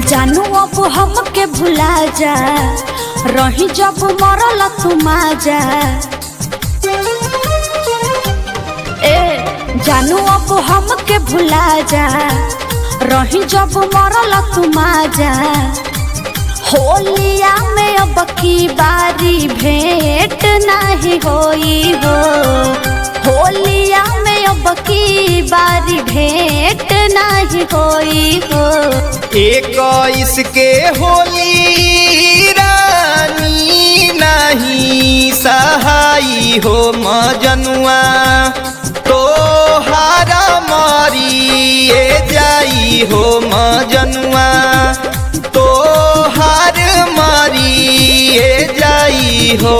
जानू अब हमके भुला जा रही जब मरल तू माजा ए जानू अब हमके भुला जा रही जब मरल तू माजा होलिया में अब की बारी भेंट नहीं होई हो होलिया में अब की बारी भेंट नहीं होई हो इक्कीस के होली रानी नहीं सहाई हो मजनुआ तो हारा मारिए जाई हो मजनुआ तो हार मारिए जाई हो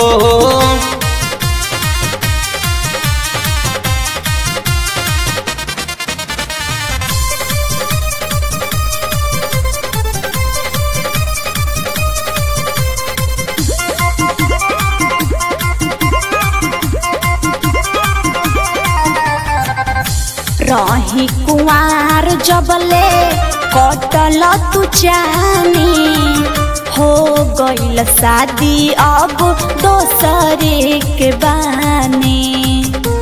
रही कुआर जबले कटल तू जानी हो गईल शादी अब दोसरे के बानी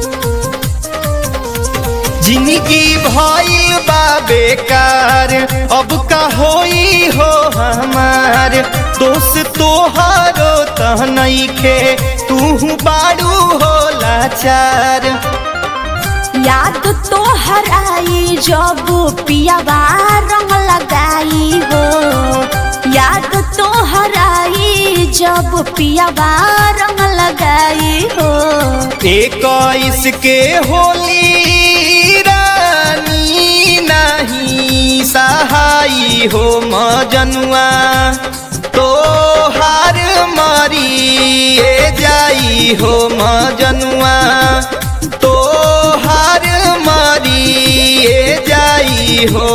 जिंदगी भइल बा बेकार अब का होई हो हमार दोस्त तोहारो तह नइखे तू बाड़ू हो लाचार याद तो हराई जब पियावा रंग लगाई हो याद तो हराई जब पियावा रंग लगाई हो इक्कीस के होली रानी नहीं सहाई हो मजनुआ तो हार मारिए जाई हो मजनुआ तो हार मारिए जाई हो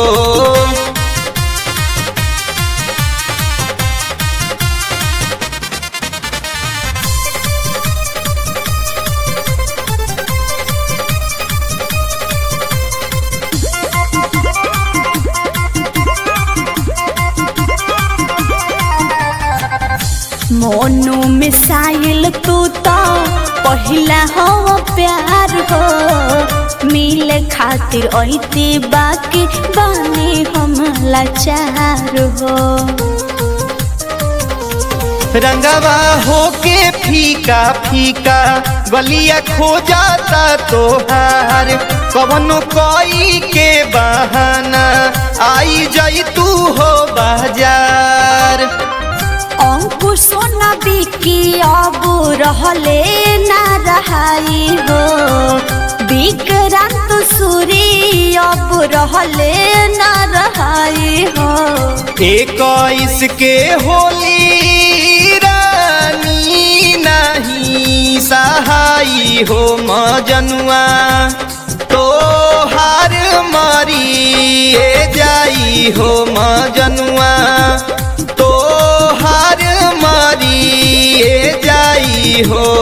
मोनू मिसाइल तू तो पहिला हो प्यार हो मिले खातिर ऐती बाकी बानी हम लाचार हो रंगवा होके फीका फीका गलिया खो जाता तोहार कवनो कोई के बहाना आई जाई तू हो बाजार अंकुर सोना बिकी अब रहले ना रहाई हो विक्रांत सूरी अब रहले ना रहाई हो इक्कीस के होली रानी नहीं सहाई हो मजनुआ तो हार मारिए जाई हो मजनुआ तो हार मारिए जाई हो